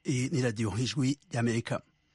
Iyi ni radiyo ijwi y'amerika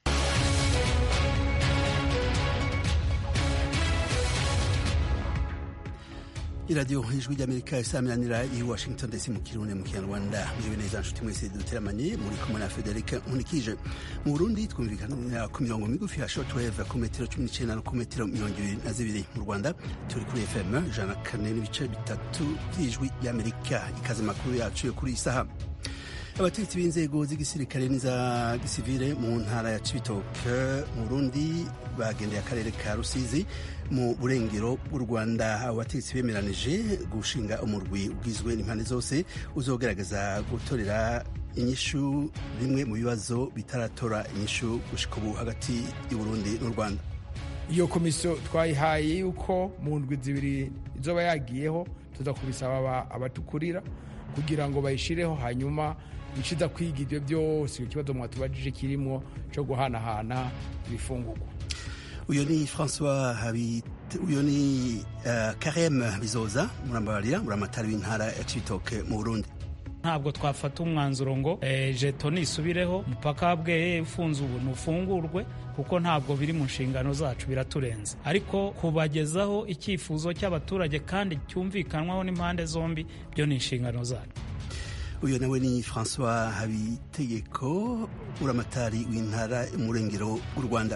iradiyo ijwi ry'amerika isaminanira i washington dc mu kirundi mu kinyarwanda mwibe neza nshuti mwese duteramanye muri kumwe na federike nkunikije mu burundi twumvikanira ku mirongo migufi ya shortwave ku metero cumi n'icenda no ku metero mirongo ibiri na zibiri mu rwanda turi kuri fm ijana na kane n'ibice bitatu by'ijwi ry'amerika ikaze makuru yacu yo kuri iyi saha abategetsi b'inzego z'igisirikare n'iza gisivile mu ntara ya cibitoke mu burundi bagendeye akarere ka rusizi mu burengero bw'u rwanda abo bategetsi bemeranije gushinga umurwi ugizwe n'impande zose uzogerageza gutorera inyishu bimwe mu bibazo bitaratora inyishu gushika ubu hagati y'uburundi n'u rwanda iyo komisiyo twayihaye yuko mu ndwi zibiri izoba yagiyeho tuza kubisaba abatukurira kugira ngo bayishireho hanyuma iciza kwiga ibyo byose ikibazo mwatubajije kirimo cyo guhanahana ibifungurwa uyu ni francois habit uyu ni uh, karem bizoza murambabarira muramatari w'intara ya cibitoke mu burundi ntabwo twafata umwanzuro ngo eh, jeto nisubireho umupaka bwe ufunze ubu ntufungurwe kuko ntabwo biri mu nshingano zacu biraturenze ariko kubagezaho icyifuzo cy'abaturage kandi cyumvikanwaho n'impande zombi byo ni inshingano zacu uyu nawe ni francois habitegeko uramatari w'intara umurengero w'u rwanda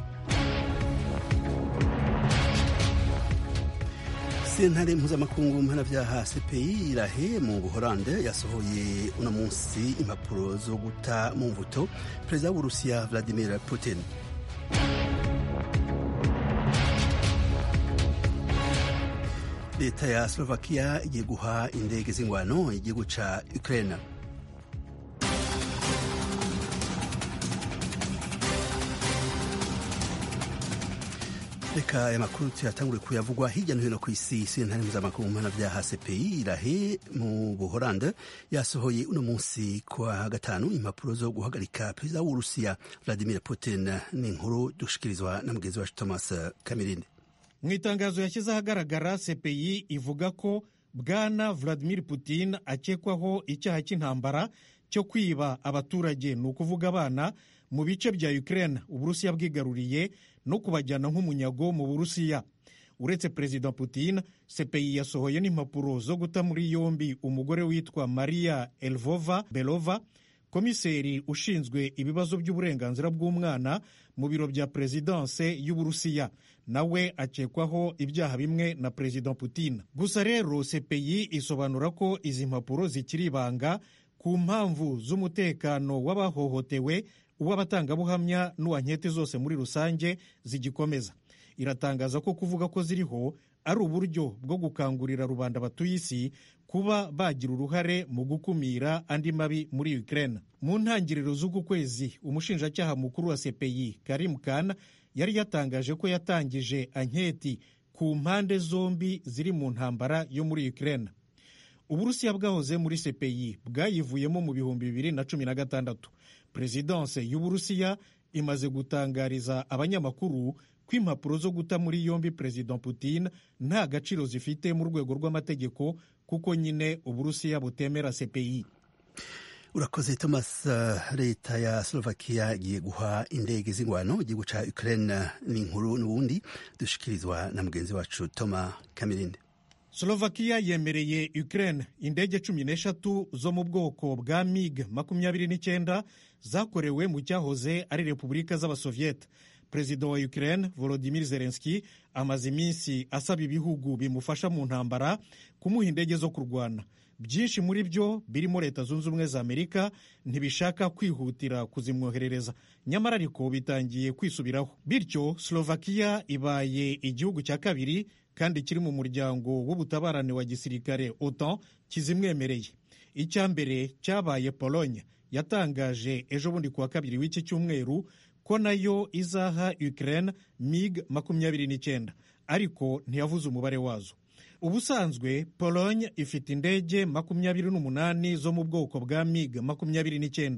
sentare mpuzamakungu mpanavyaha cpi irahe mu buholande yasohoye uno munsi impapuro zo guta mu mvuto perezida w'uburusiya vladimir putin leta ya slovakia igiye guha indege z'ingwano igihugu ca ukraine reka aya makuru tuyatangure kuyavugwa hirya no hino ku isi sentare mpuzamakungu mpanavyaha cpi irahe mu buholande yasohoye uno munsi kwa gatanu impapuro zo guhagarika perezida w'uburusiya vladimir putin ni inkuru dushikirizwa na mugenzi wacu thomas kamirinde mu itangazo yashyize ahagaragara cpi ivuga ko bwana vladimir putin akekwaho icyaha cy'intambara cyo kwiba abaturage ni ukuvuga abana mu bice bya ukraine uburusiya bwigaruriye no kubajyana nk'umunyago mu burusiya uretse perezida putin cpi yasohoye n'impapuro zo guta muri yombi umugore witwa maria elvova belova komiseri ushinzwe ibibazo by'uburenganzira bw'umwana mu biro bya perezidanse y'uburusiya nawe akekwaho ibyaha bimwe na perezida putin gusa rero cpi isobanura ko izi mpapuro zikiri ibanga ku mpamvu z'umutekano w'abahohotewe uw'abatangabuhamya n'uwanketi zose muri rusange zigikomeza iratangaza ko kuvuga ko ziriho ari uburyo bwo gukangurira rubanda batuye isi kuba bagira uruhare mu gukumira andi mabi muri Ukraine. Mu ntangiriro z'uku kwezi umushinjacyaha mukuru wa CPI Karim Khan yari yatangaje ko yatangije anketi ku mpande zombi ziri mu ntambara yo muri Ukraine. Uburusiya bwahoze muri CPI bwayivuyemo mu bihumbi bibiri na cumi na gatandatu. Perezidanse y'Uburusiya imaze gutangariza abanyamakuru ko impapuro zo guta muri yombi perezida putin nta gaciro zifite mu rwego rw'amategeko kuko nyine uburusiya butemera cpi urakoze thomas leta ya slovakia igiye guha indege z'ingwano igihugu ca ukraine ni inkuru n'ubundi dushikirizwa na mugenzi wacu toma kamirinde slovakia yemereye ukraine indege cumi n'eshatu zo mu bwoko bwa mig makumyabiri n'icyenda zakorewe mu cyahoze ari repubulika z'abasoviyete perezida wa ukraine volodimir zelenski amaze iminsi asaba ibihugu bimufasha mu ntambara kumuha indege zo kurwana byinshi muri byo birimo leta zunze ubumwe za amerika ntibishaka kwihutira kuzimwoherereza nyamara ariko bitangiye kwisubiraho bityo slovakia ibaye igihugu cya kabiri kandi kiri mu muryango w'ubutabarane wa gisirikare otan kizimwemereye icya mbere cyabaye pologne yatangaje ejo bundi kuwa kabiri w'iki cyumweru ko nayo izaha Ukraine mig makumyabiri n'icyenda ariko ntiyavuze umubare wazo ubusanzwe Pologne ifite indege makumyabiri n'umunani zo mu bwoko bwa mig makumyabiri n'icyenda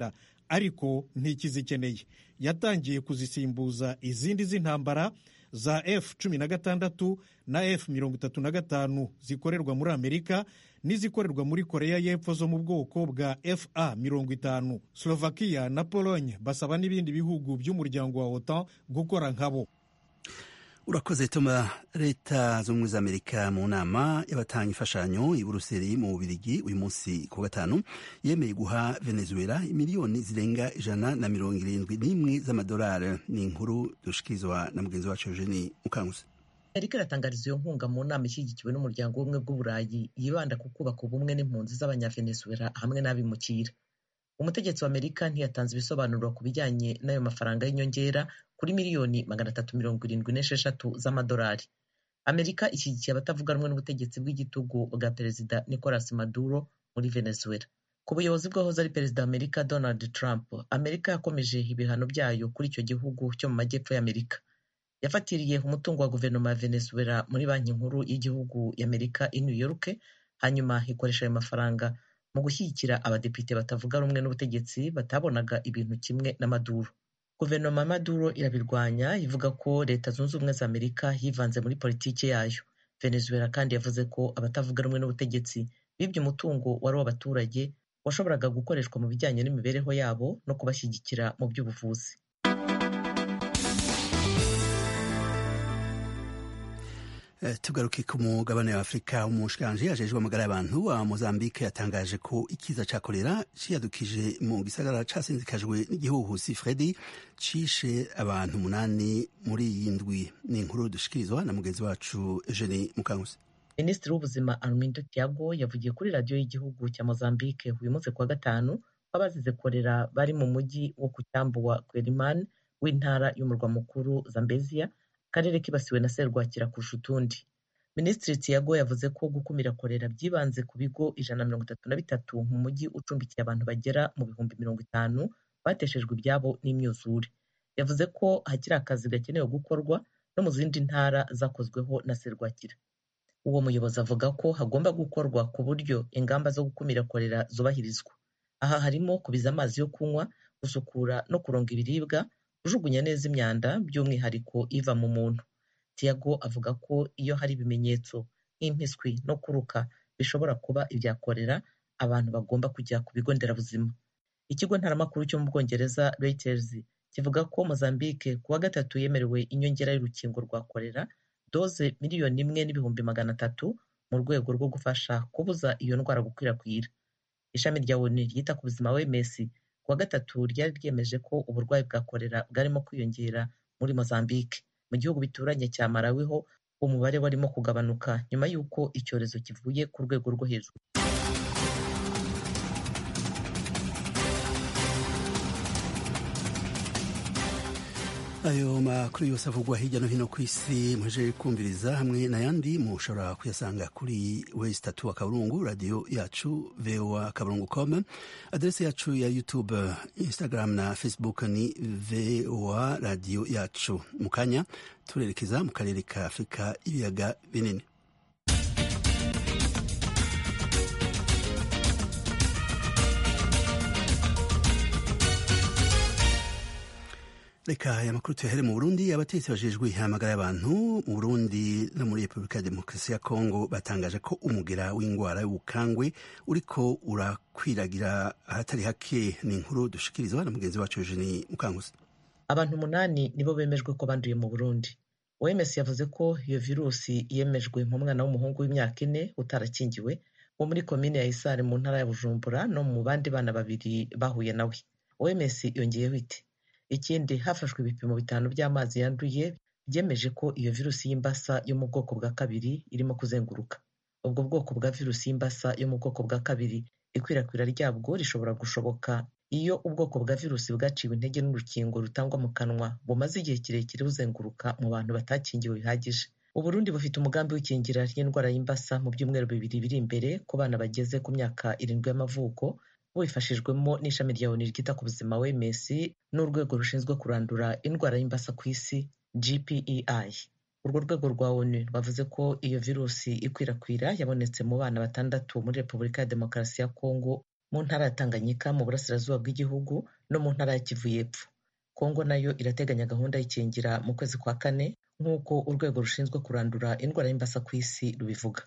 ariko ntikizikeneye yatangiye kuzisimbuza izindi z'intambara za f cumi na gatandatu na f mirongo itatu na gatanu zikorerwa muri amerika n'izikorerwa muri koreya y'epfo zo mu bwoko bwa fa mirongo itanu slovakia na pologne basaba n'ibindi bihugu by'umuryango wa otan gukora nkabo urakoze tuma leta z'ubumwe za amerika mu nama y'abatanga imfashanyo i buruseli mu bubirigi uyu munsi ku gatanu yemeye guha venezuela miliyoni zirenga ijana na mirongo irindwi n'imwe z'amadolari ni inkuru dushikirizwa na mugenzi wacu eugeni mukanguzi amerika iratangariza iyo nkunga mu nama ishyigikiwe n'umuryango w'ubumwe bw'uburayi yibanda ku kubaka ubumwe n'impunzi z'abanyavenezuela hamwe n'abimukira umutegetsi wa amerika ntiyatanze ibisobanuro ku bijyanye n'ayo mafaranga y'inyongera kuri miliyoni magana atatu mirongo irindwi n'esheshatu z'amadolari amerika ishyigikiye abatavuga rumwe n'ubutegetsi bw'igitugu bwa perezida nicolas maduro muri venezuela ku buyobozi bw'ahoze ari perezida wa amerika donald trump amerika yakomeje ibihano byayo kuri icyo gihugu cyo mu majyepfo y'amerika yafatiriye umutungo wa guverinoma ya venezuela muri banki nkuru y'igihugu y'amerika i new york hanyuma ikoresha ayo mafaranga mu gushyigikira abadepite batavuga rumwe n'ubutegetsi batabonaga ibintu kimwe na maduro guverinoma ya maduro irabirwanya ivuga ko leta zunze ubumwe za amerika yivanze muri politiki yayo venezuela kandi yavuze ko abatavuga rumwe n'ubutegetsi bibye umutungo wari uw'abaturage washoboraga gukoreshwa mu bijyanye n'imibereho yabo no kubashyigikira mu by'ubuvuzi tugaruke ku mugabane wa afurika umushikiranji ajejwe amagara y'abantu wa mozambique yatangaje ko ikiza ca kolera ciyadukije mu gisagara casinzikajwe n'igihuhusi fredi cishe abantu umunani muri iyi ndwi ni inkuru dushikirizwa na mugenzi wacu eugene mukanguzi minisitiri w'ubuzima armindo tiago yavugiye kuri radiyo y'igihugu cya mozambique uyu munsi kuwa gatanu ko abazize kolera bari mu mujyi wo ku cyambu wa quelimane w'intara y'umurwa mukuru zambezia akarere kibasiwe na serwakira kurusha utundi minisitiri tiago yavuze ko gukumira korera byibanze ku bigo ijana na mirongo itatu na bitatu mu mujyi ucumbikiye abantu bagera mu bihumbi mirongo itanu bateshejwe ibyabo n'imyuzure yavuze ko hakiri akazi gakenewe gukorwa no mu zindi ntara zakozweho na serwakira uwo muyobozi avuga ko hagomba gukorwa ku buryo ingamba zo gukumira korera zubahirizwa aha harimo kubiza amazi yo kunywa gusukura no kuronga ibiribwa kujugunya neza imyanda by'umwihariko iva mu muntu tiago avuga ko iyo hari ibimenyetso nk'impiswi no kuruka bishobora kuba ibya korera abantu bagomba kujya ku bigo nderabuzima ikigo ntaramakuru cyo mu bwongereza reuters kivuga ko mozambique ku wa gatatu yemerewe inyongera y'urukingo rwa korera doze miliyoni imwe n'ibihumbi magana atatu mu rwego rwo gufasha kubuza iyo ndwara gukwirakwira ishami rya onu ryita ku buzima wms kuwa gatatu ryari ryemeje ko uburwayi bwa korera bwarimo kwiyongera muri mozambique mu gihugu bituranye cya malawi ho umubare warimo kugabanuka nyuma y'uko icyorezo kivuye ku rwego rwo hejuru ayo makuru yose avugwa hirya no hino ku isi muje kumviriza hamwe n'ayandi mushobora kuyasanga kuri wesi tatu akaburungu radiyo yacu voa akaburungu com aderesi yacu ya youtube instagram na facebook ni voa radiyo yacu mu kanya turerekeza mu karere ka afurika ibiyaga binini reka aya makuru tuyahere mu burundi abategetsi bajejwe ihamagara y'abantu mu burundi no muri repubulika ya demokarasi ya kongo batangaje ko umugera w'indwara y'ubukangwe uriko urakwiragira ahatari hake ni inkuru dushikirizwa na mugenzi wacu eugenie mukanguzi abantu umunani nibo bemejwe ko banduye mu burundi oms yavuze ko iyo virusi yemejwe mu mwana w'umuhungu w'imyaka ine utarakingiwe wo muri komine ya isare mu ntara ya bujumbura no mu bandi bana babiri bahuye nawe oms yongeyeho iti ikindi hafashwe ibipimo bitanu by'amazi yanduye byemeje ko iyo virusi y'imbasa yo mu bwoko bwa kabiri irimo kuzenguruka ubwo bwoko bwa virusi y'imbasa yo mu bwoko bwa kabiri ikwirakwira ryabwo rishobora gushoboka iyo ubwoko bwa virusi bwaciwe intege n'urukingo rutangwa mu kanwa bumaze igihe kirekire buzenguruka mu bantu batakingiwe bihagije uburundi bufite umugambi w'ikingira ry'indwara y'imbasa mu byumweru bibiri biri imbere ku bana bageze ku myaka irindwi y'amavuko bubifashijwemo n'ishami rya onu ryita ku buzima wms n'urwego rushinzwe kurandura indwara y'imbasa ku isi gpei urwo rwego rwa onu rwavuze ko iyo virusi ikwirakwira yabonetse mu bana batandatu muri repubulika ya demokarasi ya kongo mu ntara ya tanganyika mu burasirazuba bw'igihugu no mu ntara ya kivu y'epfo kongo nayo irateganya gahunda y'ikingira mu kwezi kwa kane nk'uko urwego rushinzwe kurandura indwara y'imbasa ku isi rubivuga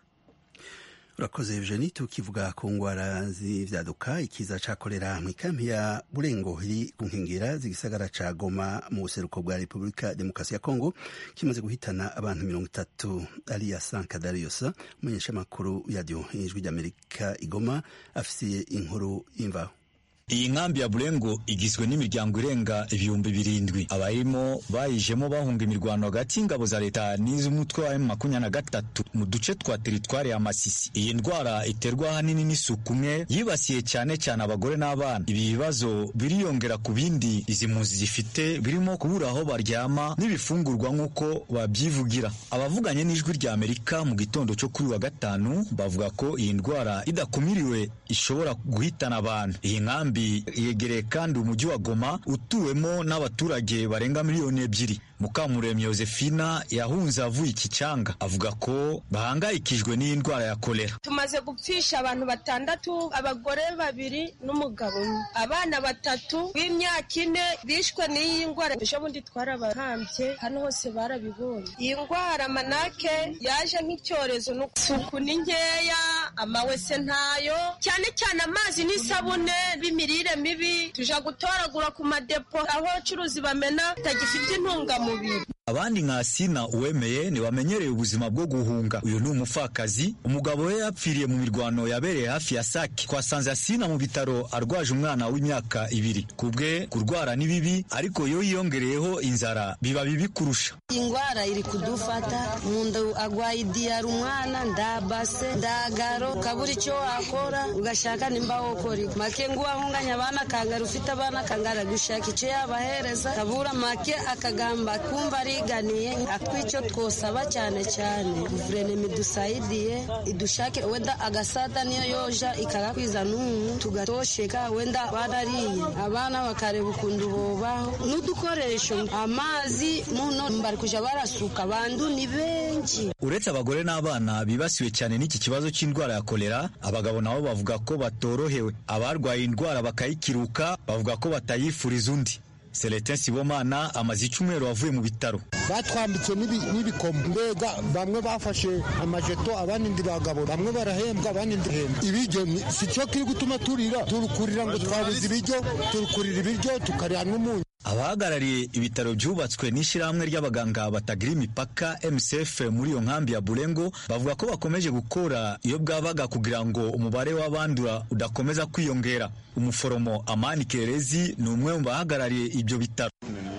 urakoze eugenie tukivuga ku ngwara z'ivyaduka ikiza ca kolera mw'ikampi ya burengo iri ku nkengera z'igisagara ca goma mu buseruko bwa repubulika demokarasi ya kongo kimaze guhitana abantu mirongo itatu ariya sankadarius umumenyeshamakuru radiyo ijwi ry'amerika igoma afisiye inkuru y'imvaho iyi nkambi ya burengo igizwe n'imiryango irenga ibihumbi birindwi abayirimo bayijemo bahunga imirwano hagati y'ingabo za leta n'iz'umutwe wa makumyabiri na gatatu mu duce twa teritwari ya masisi iyi ndwara iterwa ahanini n'isuku umwe yibasiye cyane cyane abagore n'abana ibi bibazo biriyongera ku bindi izi mpunzi zifite birimo kubura aho baryama n'ibifungurwa nk'uko babyivugira abavuganye n'ijwi rya amerika mu gitondo cyo kuri wa gatanu bavuga ko iyi ndwara idakumiriwe ishobora guhitana abantu iyi nkambi yegereye kandi umujyi wa Goma utuwemo n'abaturage barenga miliyoni ebyiri Mukamuremyi Josefina yahunze avuye iki cyanga avuga ko bahangayikijwe n'iyi ndwara ya kolera tumaze gupfisha abantu batandatu abagore babiri n'umugabo umwe abana batatu b'imyaka ine bishwe n'iyi ndwara ejo bundi twarabahambye hano hose barabibonye iyi ndwara manake yaje nk'icyorezo n'isuku ni nkeya amawese ntayo cyane cyane amazi n'isabune b'imirire mibi tuja gutoragura ku madepo aho abacuruzi bamena bitagifite intungamubiri abandi nka sina uwemeye ntibamenyereye ubuzima bwo guhunga uyu ni umupfakazi umugabo we yapfiriye mu mirwano yabereye hafi ya sake twasanze asina mu bitaro arwaje umwana w'imyaka ibiri ku bwe kurwara ni bibi ariko iyo yiyongereyeho inzara biba bibi kurusha ingwara iri kudufata munda agwaye idiyara umwana ndabase ndagaro ukabura icyo wakora ugashaka nimba wokora make ngo wahunganya abana kangara ufite abana kangara gushaka icyo yabahereza kabura make akagamba kumva ariganiye atwicyo twosaba cyane cyane guverinoma idusayidiye idushake wenda agasada niyo yoja ikagakwiza n'umu tugatosheka wenda barariye abana bakareba ukuntu bobaho n'udukoresho amazi muno bari kuja barasuka bandu ni benshi uretse abagore n'abana bibasiwe cyane n'iki kibazo cy'indwara ya kolera abagabo nabo bavuga ko batorohewe abarwaye indwara bakayikiruka bavuga ko batayifuriza undi Celestin Sibomana amaze icyumweru avuye mu bitaro batwambitse n'ibikomo mbega bamwe bafashe amajeto abandi ndi bagabo bamwe barahembwa abandi ndihembwa ibiryo si cyo kiri gutuma turira turukurira ngo twabuze ibiryo turukurira ibiryo tukarya n'umunyu abahagarariye ibitaro byubatswe n'ishyirahamwe ry'abaganga batagira imipaka MSF muri iyo nkambi ya Burengo bavuga ko bakomeje gukora iyo bwabaga kugira ngo umubare w'abandura udakomeza kwiyongera umuforomo Amani Kerezi ni umwe mu bahagarariye ibyo bitaro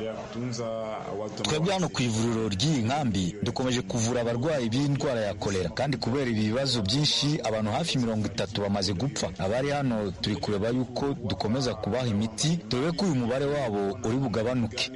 twebwe hano ku ivuriro ry'iyi nkambi dukomeje kuvura abarwayi b'indwara ya kolera kandi kubera ibi bibazo byinshi abantu hafi mirongo itatu bamaze gupfa abari hano turi kureba yuko dukomeza kubaha imiti turebe ko uyu mubare wabo uri bugabanuke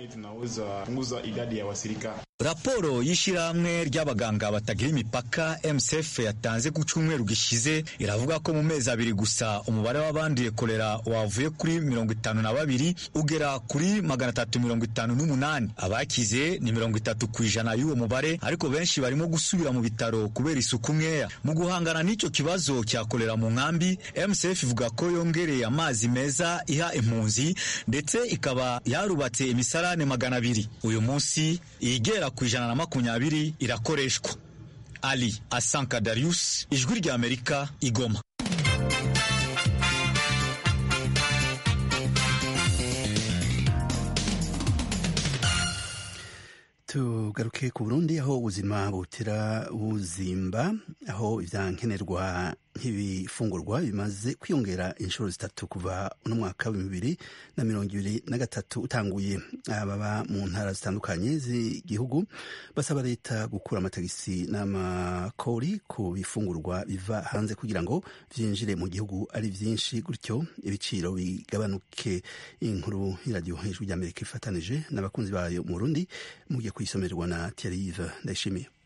raporo y'ishyirahamwe ry'abaganga batagira imipaka MSF yatanze ku cyumweru gishize iravuga ko mu mezi abiri gusa umubare w'abanduye kolera wavuye kuri mirongo itanu na babiri ugera kuri magana atatu mirongo itanu n'umunani abakize ni mirongo itatu ku ijana y'uwo mubare ariko benshi barimo gusubira mu bitaro kubera isuku nkeya mu guhangana n'icyo kibazo cya kolera mu nkambi MSF ivuga ko yongereye amazi meza iha impunzi ndetse ikaba yarubatse imisarane magana abiri uyu munsi igera ku ijana na makumyabiri irakoreshwa ali asanka darius ijwi rya amerika igoma tugaruke ku burundi aho ubuzima butera buzimba aho ibyankenerwa nk'ibifungurwa bimaze kwiyongera inshuro zitatu kuva uno mwaka wa bibiri na mirongo ibiri na gatatu utanguye ababa mu ntara zitandukanye z'igihugu basaba leta gukura amatagisi n'amakori ku bifungurwa biva hanze kugira ngo byinjire mu gihugu ari byinshi gutyo ibiciro bigabanuke inkuru y'iradiyo hejuru ry'amerika ifatanije n'abakunzi bayo mu burundi mugiye kuyisomerwa na Thierry Ndayishimiye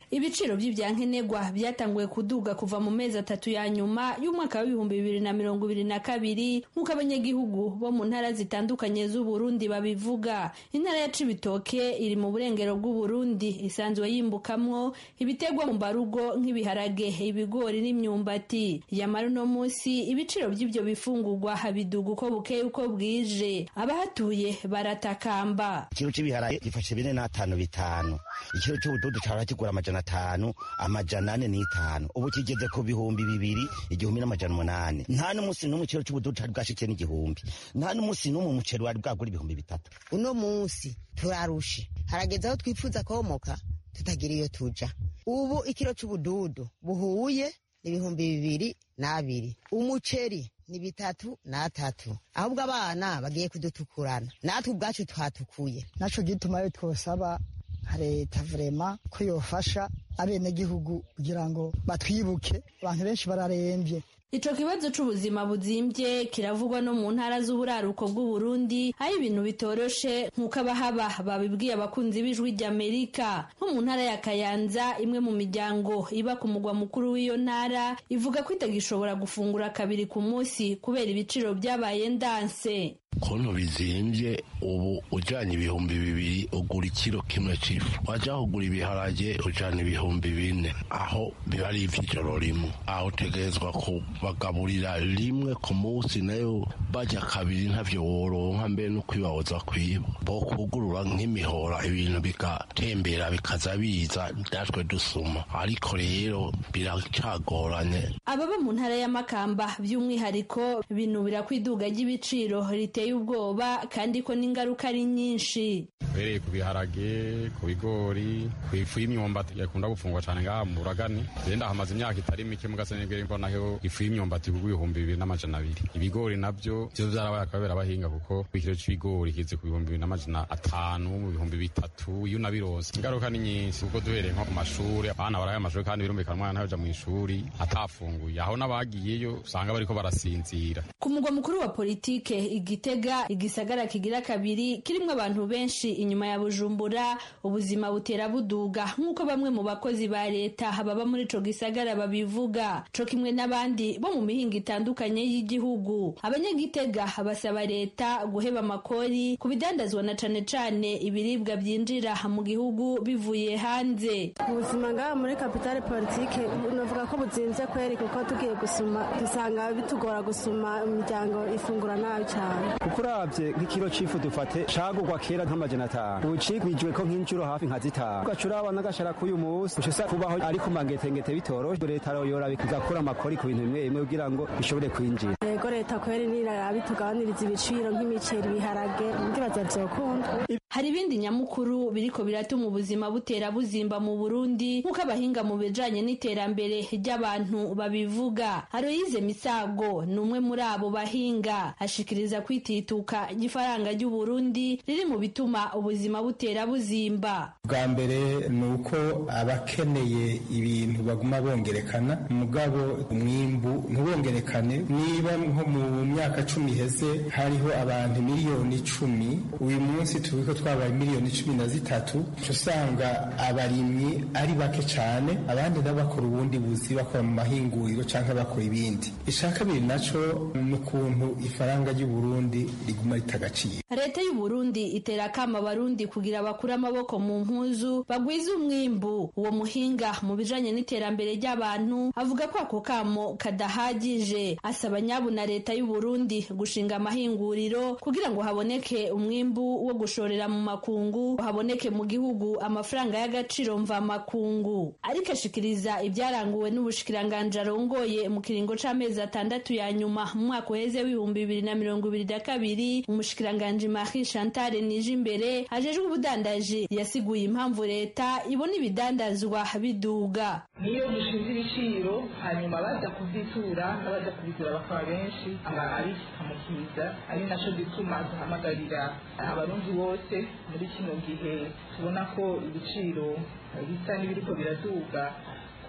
ibiciro by'ibyankenerwa byatanguye kuduga kuva mu mezi atatu ya nyuma y'umwaka w'ibihumbi bibiri na mirongo ibiri na kabiri nk'uko abanyagihugu bo mu ntara zitandukanye z'uburundi babivuga intara ya cibitoke iri mu burengero bw'uburundi isanzwe yimbukamwo ibiterwa mu mbarugo nk'ibiharage ibigori n'imyumbati yamara uno munsi ibiciro by'ibyo bifungurwa biduga uko bukeye uko bwije abahatuye baratakamba ikiro cy'ibiharage gifashe bine n'atanu bitanu ikiro cy'ubududu cyahora kigura amajana atanu amajana ane n'itanu ubu kigeze ku bihumbi bibiri igihumbi n'amajana umunani nta n'umunsi n'umwe ikiro cy'ubududu cyari bwashikiye n'igihumbi nta n'umunsi n'umwe umuceri wari bwagura ibihumbi bitatu uno munsi turarushe harageze aho twifuza komoka tutagira iyo tuja ubu ikiro cy'ubududu buhuye n'ibihumbi bibiri n'abiri umuceri ni bitatu n'atatu ahubwo abana bagiye kudutukurana natwe ubwacu twatukuye naco gituma yo twosaba leta vrema ko yofasha abenegihugu kugira ngo batwibuke abantu benshi bararembye Ico kibazo c'ubuzima buzimbye kiravugwa no mu ntara z'uburaruko bw'Uburundi aho ibintu bitoroshe nk'uko abahaba babibwiye abakunzi b'ijwi ry'Amerika nko mu ntara ya Kayanza imwe mu miryango iba ku mugwa mukuru w'iyo ntara ivuga ko itagishobora gufungura kabiri ku munsi kubera ibiciro byabaye ndanse kontu bizimbye ubu ujanye ibihumbi bibiri ugura ikiro kimwe c'ifu waja kugura ibiharage ujana ibihumbi bine aho biba ari ivy'ijoro rimwe aho utegerezwa kubagaburira rimwe ku munsi nayo baja kabiri ntavyo woronka mbere no kwibahoza kwiba bo kugurura nk'imihora ibintu bigatembera bikaza biza natwe dusuma ariko rero biracagoranye ababa mu ntara y'amakamba by'umwihariko binubira ko iduga ry'ibiciro riteye ubwoba kandi ko n'ingaruka ari nyinshi uhereye ku biharage ku bigori ku ifu y'imyumbati yakunda gufungwa cyane ngaha mu buragani genda hamaze imyaka itari mike mugasenegere mbonaho ifu y'imyumbati kugwa ibihumbi bibiri n'amajana abiri ibigori nabyo byo byarabaye akabera abahinga kuko ikiro c'ibigori kize ku bihumbi bibiri n'amajana atanu mu bihumbi bitatu iyo unabironse ingaruka ni nyinshi kuko duhereye nko ku mashuri abana baraye amashuri kandi birumvikana umwana ntayoja mu ishuri atafunguye aho n'abagiyeyo usanga bariko barasinzira ku mugwa mukuru wa politike igitega igisagara kigira kabiri kirimwo abantu benshi inyuma ya bujumbura ubuzima butera buduga nk'uko bamwe mu bakozi ba leta baba muri ico gisagara babivuga co kimwe n'abandi bo mu mihinga itandukanye y'igihugu abanyagitega basaba leta guheba amakori ku bidandazwa na cane cane ibiribwa byinjira mu gihugu bivuye hanze ubuzima ngaha muri kapitale politike navuga ko buzinze kweri kuko tugiye gusuma dusanga bitugora gusuma imiryango ifungura nabi cyane kuko uravye nk'ikiro c'ifu dufate cagurwa kera nk'amajana atanu ubu cigwijwe ko nk'inshuro hafi nka zitanu ugaca uraba n'agashara k'uyu munsi uca usa kubaho ari ku mangetengete bitoroshe leta yoraba igakura amakori ku bintu bimwe bimwe kugira ngo bishobore kwinjira yego leta kweri niraraba itugabaniriza ibiciro nk'imiceri ibiharage ndibaza vyokunda hari ibindi nyamukuru biriko biratuma ubuzima butera buzimba mu Burundi nk'uko abahinga mu bijanye n'iterambere ry'abantu babivuga Aloyize Misago ni umwe muri abo bahinga ashikiriza kwitituka igifaranga ry'u Burundi riri mu bituma ubuzima butera buzimba bwa mbere ni uko abakeneye ibintu baguma bongerekana mugabo umwimbu ntubongerekane niba nko mu myaka cumi iheze hariho abantu miliyoni icumi uyu munsi tubiko twabaye miliyoni cumi na zitatu usanga abarimyi ari bake cyane abandi nabo bakora ubundi buzi bakora mu mahinguriro cyangwa bakora ibindi icya kabiri naco ni ukuntu ifaranga ry'u Burundi riguma ritagaciro leta y'u Burundi itera akama abarundi kugira bakure amaboko mu mpuzu bagwize umwimbu uwo muhinga mu bijanye n'iterambere ry'abantu avuga ko ako kamo kadahagije asaba nyabu na leta y'u Burundi gushinga amahinguriro kugira ngo haboneke umwimbu wo gushorera mu makungu haboneke mu gihugu amafaranga y'agaciro mva makungu ariko ashikiriza ibyaranguwe n'ubushikiranganje arongoye mu kiringo c'amezi atandatu ya nyuma mu mwaka uheze w'ibihumbi bibiri na mirongo ibiri na kabiri umushikiranganje Marie Chantal Nijimbere ajejwe ubudandaji yasiguye impamvu leta ibona ibidandazwa biduga niyo dushinze ibiciro hanyuma baza kuzitura n'abaza kubigura bakaba benshi abikamukiza ari naco gituma duhamagarira abarundi bose muri kino gihe tubona ko ibiciro bisa n'ibiriko biraduga ko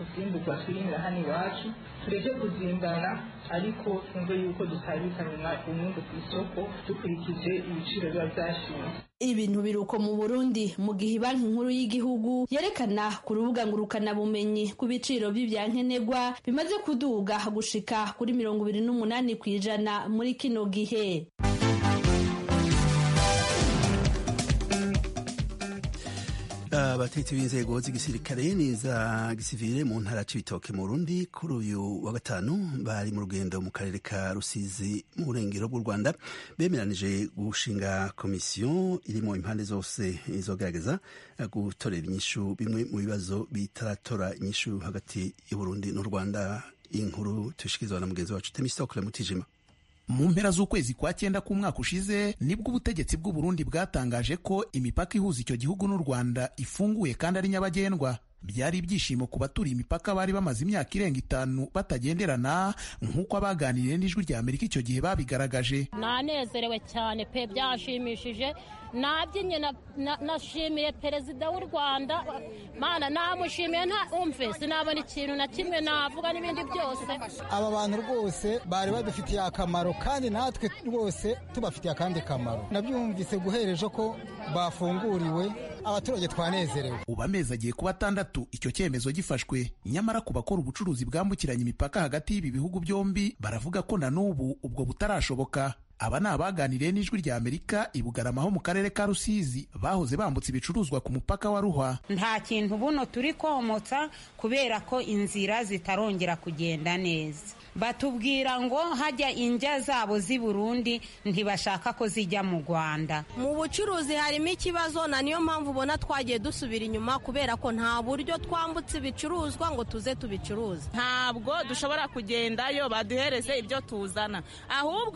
ku vyimburwa twirimira hano iwacu tureke kuzimbana ariko twumve yuko dusabikana umwungu ku isoko dukurikije ibiciro biba vyashinze ibintu biruko mu burundi mu gihe banki nkuru y'igihugu yerekana ku rubuga ngurukanabumenyi ku biciro by'ibyankenerwa bimaze kuduga gushika kuri mirongo ibiri n'umunani ku ijana muri kino gihe abatetsi b'inzego z'igisirikare n'iza gisivile mu ntara c'ibitoke mu Burundi kuri uyu wa gatanu bari mu rugendo mu karere ka Rusizi mu burengero bw'u Rwanda bemeranije gushinga komisiyo irimo impande zose izogerageza gutorera inyishu bimwe mu bibazo bitaratora inyishu hagati y'Uburundi n'u Rwanda inkuru tushikirizwa na mugenzi wacu Temistokle Mutijima mu mpera z'ukwezi kwa cyenda k'umwaka ushize nibwo ubutegetsi bw'u Burundi bwatangaje ko imipaka ihuza icyo gihugu n'u Rwanda ifunguye kandi ari nyabagendwa byari ibyishimo ku baturiye imipaka bari bamaze imyaka irenga itanu batagenderana nk'uko abaganiriye n'ijwi rya Amerika icyo gihe babigaragaje nanezerewe cyane pe byashimishije nabyinye nashimiye perezida w'u rwanda mana namushimiye nta umve sinabona ikintu na kimwe navuga n'ibindi byose aba bantu rwose bari badufitiye akamaro kandi natwe rwose tubafitiye akandi kamaro nabyumvise guhereje ko bafunguriwe abaturage twanezerewe ubu amezi agiye kuba atandatu icyo cyemezo gifashwe nyamara ku bakora ubucuruzi bwambukiranya imipaka hagati y'ibi bihugu byombi baravuga ko na n'ubu ubwo butarashoboka aba ni abaganiriye n'ijwi rya amerika i bugarama ho mu karere ka rusizi bahoze bambutse ibicuruzwa ku mupaka wa ruhwa nta kintu buno turi komotsa kubera ko inzira zitarongera kugenda neza batubwira ngo hajya injya zabo z'i burundi ntibashaka ko zijya mu rwanda mu bucuruzi harimo ikibazo na niyo mpamvu ubona twagiye dusubira inyuma kubera ko nta buryo twambutse ibicuruzwa ngo tuze tubicuruze ntabwo dushobora kugendayo baduhereze ibyo tuzana ahubwo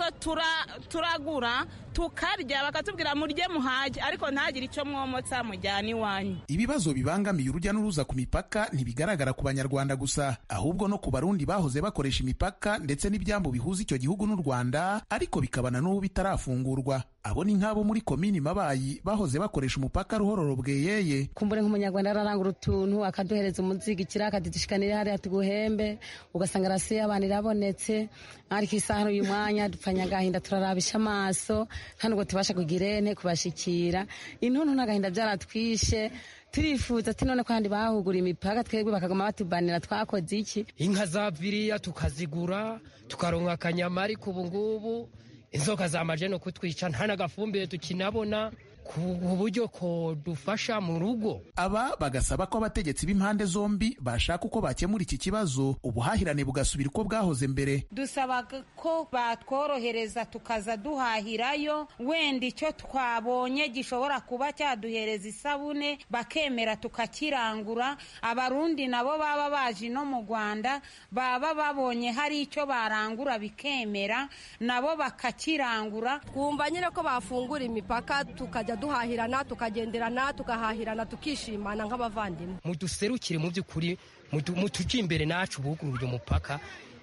turagura tukarya bakatubwira murye muhage ariko ntagire icyo mwomotsa mujyana iwanyu ibibazo bibangamiye urujya n'uruza ku mipaka ntibigaragara ku banyarwanda gusa ahubwo no ku barundi bahoze bakoresha imipaka ndetse n'ibyambu bihuza icyo gihugu n'u rwanda ariko bikabana n'ubu bitarafungurwa abo ni nk'abo muri komini mabayi bahoze bakoresha umupaka ruhororo bweyeye kumbure nk'umunyarwanda ararangura utuntu akaduhereza umuzigikira akadudushikanira hariya tuguhembe ugasanga rasiyo y'abantu irabonetse ariko isaha uyu mwanya dupfanye agahinda turarabisha amaso nta nubwo tubasha kugira ene kubashikira intuntu n'agahinda byaratwishe turifuza ati none kandi bahugura imipaka twebwe bakaguma batubanira twakoze iki inka zaviriya tukazigura tukaronka akanyama ariko ubu ngubu inzoka zamaje no kutwica nta n'agafumbire tukinabona ku buryo ko dufasha mu rugo aba bagasaba ko abategetsi b'impande zombi bashaka uko bakemura iki kibazo ubuhahirane bugasubira uko bwahoze mbere dusaba ko batworohereza tukaza duhahirayo wenda icyo twabonye gishobora kuba cyaduhereza isabune bakemera tukakirangura abarundi nabo baba baje no mu rwanda baba babonye hari icyo barangura bikemera nabo bakakirangura twumva nyine ko bafungura imipaka tukajya duhahirana tukagenderana tukahahirana tukishimana nk'abavandimwe muduserukire mu by'ukuri mutujye imbere nacu bugururire umupaka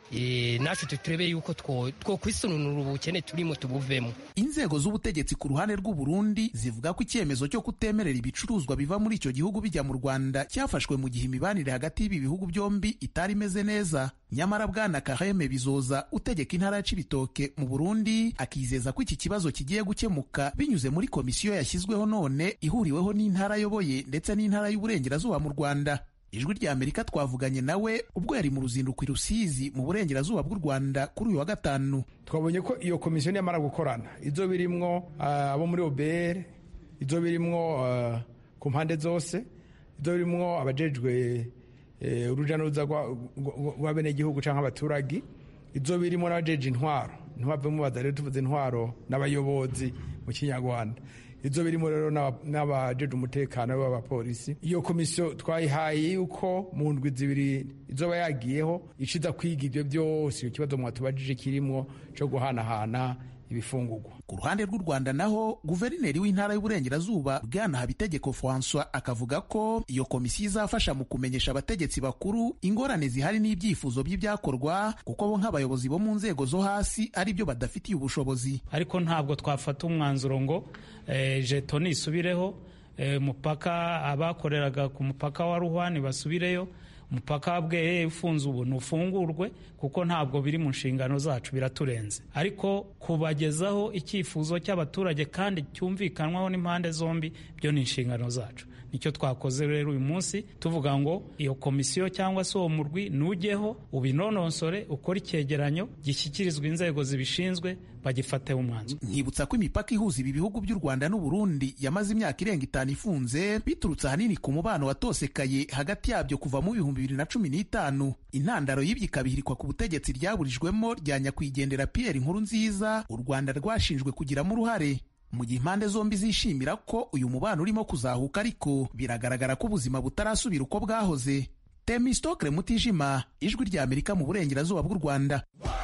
nacu turebe yuko two kwisununura ubukene turimo tubuvemo inzego z'ubutegetsi ku ruhande rw'u Burundi zivuga ko icyemezo cyo kutemerera ibicuruzwa biva muri icyo gihugu bijya mu Rwanda cyafashwe mu gihe imibanire hagati y'ibi bihugu byombi itari imeze neza nyamara bwana Kaheme Bizoza utegeka intara ya Cibitoke mu Burundi akizeza ko iki kibazo kigiye gukemuka binyuze muri komisiyo yashyizweho none ihuriweho n'intara ayoboye ndetse n'intara y'uburengerazuba mu Rwanda ijwi rya amerika twavuganye nawe ubwo yari mu ruzinduko i rusizi mu burengerazuba bw'u rwanda kuri uyu wa gatanu twabonye ko iyo komisiyo niyamara gukorana izo birimwo abo muri obr izo birimwo ku mpande zose izo birimwo abajejwe urujya n'uruza rw'abenegihugu cyangwa abaturage izo birimo n'abajeje intwaro ntibave mubaza rero tuvuze intwaro n'abayobozi mu kinyarwanda izo birimo rero n'abajeje umutekano b'abapolisi iyo komisiyo twayihaye yuko mu ndwi zibiri izoba yagiyeho ishiza kwiga ibyo byose icyo kibazo mwatubajije kirimo cyo guhanahana ibifungurwa ku ruhande rw'u rwanda naho guverineri w'intara y'uburengerazuba bwana habitegeko francois akavuga ko iyo komisiyo izafasha mu kumenyesha abategetsi bakuru ingorane zihari n'ibyifuzo by'ibyakorwa kuko bo nk'abayobozi bo mu nzego zo hasi ari byo badafitiye ubushobozi ariko ntabwo twafata umwanzuro ngo jeto nisubireho umupaka abakoreraga ku mupaka wa ruhwani basubireyo umupaka bwe ufunze ubu ntufungurwe kuko ntabwo biri mu nshingano zacu biraturenze ariko kubagezaho icyifuzo cy'abaturage kandi cyumvikanwaho n'impande zombi byo ni inshingano zacu nicyo twakoze rero uyu munsi tuvuga ngo iyo komisiyo cyangwa se uwo murwi nujyeho ubinononsore ukore icyegeranyo gishyikirizwa inzego zibishinzwe bagifateho umwanzuro nkibutsa ko imipaka ihuza ibi bihugu by'u rwanda n'uburundi yamaze imyaka irenga itanu ifunze biturutse ahanini ku mubano watosekaye hagati yabyo kuva mu bihumbi bibiri na cumi n'itanu intandaro y'ibyo ikabihirikwa ku butegetsi ryaburijwemo rya nyakwigendera pierre inkuru nziza u rwanda rwashinjwe kugiramo uruhare mu gihe impande zombi zishimira ko uyu mubano urimo kuzahuka ariko biragaragara ko ubuzima butarasubira uko bwahoze temistokre mutijima ijwi rya amerika mu burengerazuba bw'u rwanda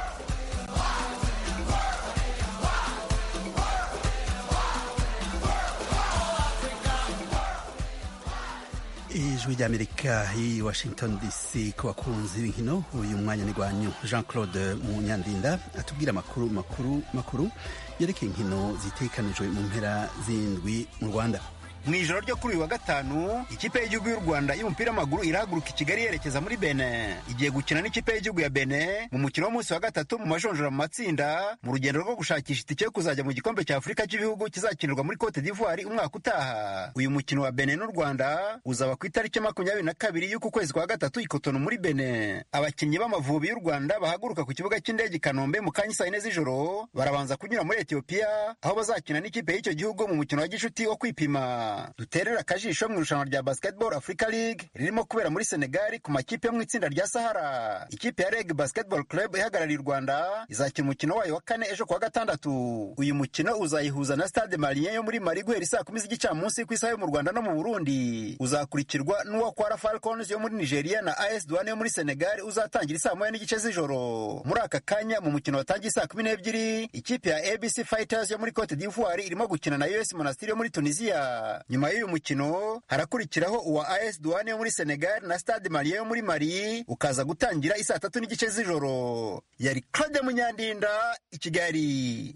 ijwi ry'amerika i washington dc ku bakunzi b'inkino uyu mwanya ni rwanyu jean claude munyandinda atubwira amakuru makuru makuru yerekeye inkino zitekanijwe mu mpera z'indwi mu rwanda mu ijoro ryo kuri uyu wa gatanu ikipe y'igihugu y'u rwanda y'umupira w'amaguru irahaguruka i kigali yerekeza muri bene igiye gukina n'ikipe y'igihugu ya bene mu mukino w'umunsi wa gatatu mu majonjora mu matsinda mu rugendo rwo gushakisha itike yo kuzajya mu gikombe cya afurika cy'ibihugu kizakinirwa muri cote d'ivoire umwaka utaha uyu mukino wa bene n'u rwanda uzaba ku itariki makumyabiri na kabiri y'uku kwezi kwa gatatu ikotono muri bene abakinnyi b'amavubi y'u rwanda bahaguruka ku kibuga cy'indege i kanombe mu kanya saa yine z'ijoro barabanza kunyura muri etiyopiya aho bazakina n'ikipe y'icyo gihugu mu mukino wa gishuti wo kwipima duterera akajisho mu irushanwa rya basketball africa league ririmo kubera muri senegali ku makipe yo mu itsinda rya sahara ikipe ya reg basketball club ihagarariye u rwanda izakina umukino wayo wa kane ejo kuwa gatandatu uyu mukino uzayihuza na stade malien yo muri mali guhera isaa kumi z'igicamunsi ku isaha yo mu rwanda no mu burundi uzakurikirwa n'uwo kwara falcons yo muri nigeria na as douane yo muri senegali uzatangira isaa moya n'igice z'ijoro muri aka kanya mu mukino watangiye saa kumi n'ebyiri ikipe ya abc fighters yo muri cote d'ivoire irimo gukina na us monastiri yo muri tunisia nyuma y'uyu mukino harakurikiraho uwa as douane yo muri senegal na stade malien yo muri mali ukaza gutangira isaa tatu n'igice z'ijoro yari claude munyandinda i kigali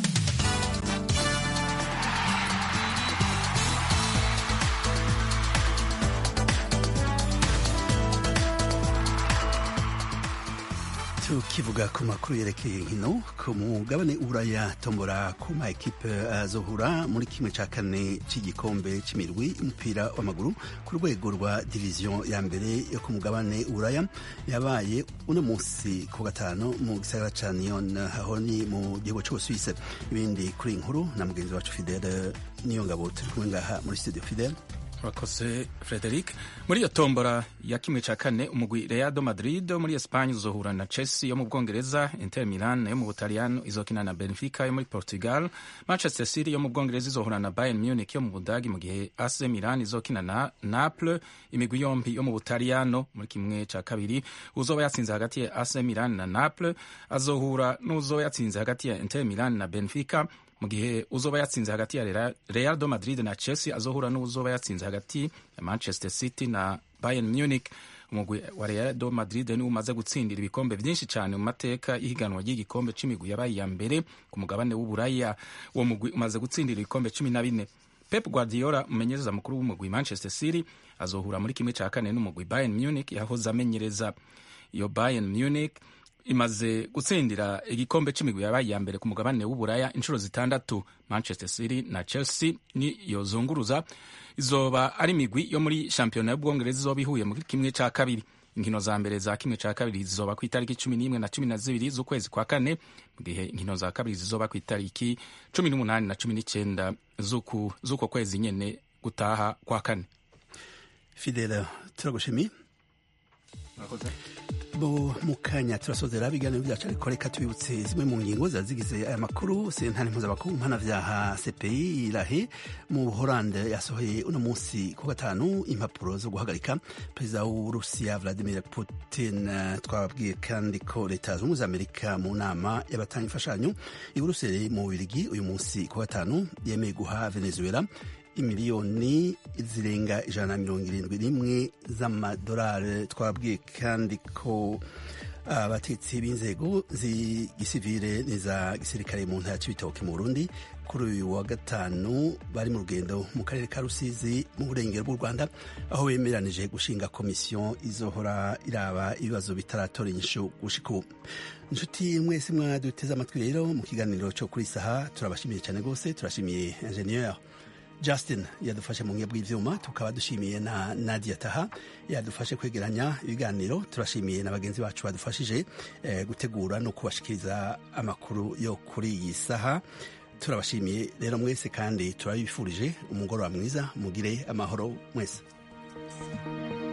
tukivuga ku makuru yerekeye inkino ku mugabane uraya tombora ku ma ekipe azohura muri kimwe cya kane cy'igikombe cy'imirwi y'umupira w'amaguru ku rwego rwa diviziyo ya mbere yo ku mugabane uraya yabaye uno munsi ku gatanu mu gisagara cya niyon aho ni mu gihugu cy'ubusuwise ibindi kuri inkuru na mugenzi wacu fidele niyo ngabo turi kumwe ngaha muri studio fidele urakoze frederic muri iyo tombora ya kimwe cya kane umugwi reado madrid wo muri esipanye uzohura na chelsea yo mu bwongereza inter milan yo mu butaliyano izokina na benfica yo muri portugal manchester city yo mu bwongereza izohura na bayern munich yo mu budagi mu gihe ac milan izokina na naples imigwi yombi yo mu butaliyano muri kimwe cya kabiri uzoba yatsinze hagati ya ac milan na naples azohura n'uzoba yatsinze hagati ya inter milan na benfica mu gihe uzoba yatsinze hagati ya Real do Madrid na Chelsea azohura n'uzoba yatsinze hagati ya Manchester City na Bayern Munich umugwi wa Real do Madrid ni umaze gutsindira ibikombe byinshi cyane mu mateka y'ihiganwa ry'igikombe c'imigwi yabaye ya mbere ku mugabane w'uburaya uwo mugwi umaze gutsindira ibikombe cumi na bine Pep Guardiola umumenyereza mukuru w'umugwi Manchester City azohura muri kimwe cya kane n'umugwi Bayern Munich yahoze amenyereza iyo Bayern Munich imaze gutsindira igikombe c'imigwi yabaye iya mbere ku mugabane w'uburaya inshuro zitandatu manchester city na chelsea niyo zunguruza izoba ari imigwi yo muri shampiyona y'ubwongereza izoba ihuye muri kimwe ca kabiri inkino za mbere za kimwe ca kabiri zizoba ku itariki cumi n'imwe na cumi na zibiri z'ukwezi kwa kane mu gihe inkino za kabiri zizoba ku itariki cumi n'umunani na cumi n'icenda z'uko kwezi nyene gutaha kwa kane fidela turagushimiye bo mu kanya turasozera ibiganiro byacu ariko reka tubibutse zimwe mu ngingo ziba zigize aya makuru sentare mpuzamakungu mpanavyaha cpi irahe mu buholande yasohoye uno munsi ku gatanu impapuro zo guhagarika perezida w'uburusiya vladimir putin twababwiye kandi ko leta zunze ubumwe za amerika mu nama y'abatanga imfashanyo i buruseli mu bubirigi uyu munsi ku gatanu yemeye guha venezuela imiliyoni zirenga ijana na mirongo irindwi n'imwe z'amadolari twabwiye kandi ko abatetsi b'inzego z'igisivire n'iza gisirikare mu ntara c'ibitoke mu burundi kuri uyu wa gatanu bari mu rugendo mu karere ka rusizi mu burengero bw'u rwanda aho bemeranije gushinga komisiyo izohora iraba ibibazo bitaratora inyishu gushika ubu inshuti mwese mwaduteze amatwi rero mu kiganiro cyo kuri saha turabashimiye cyane rwose turashimiye ingenieur justin yadufashe mu bw'ibyuma tukaba dushimiye na nadia taha yadufashe kwegeranya ibiganiro turashimiye na bagenzi bacu badufashije eh, gutegura no kubashikiriza amakuru yo kuri iyi saha turabashimiye rero mwese kandi turabifurije umugoroba mwiza mugire amahoro mwese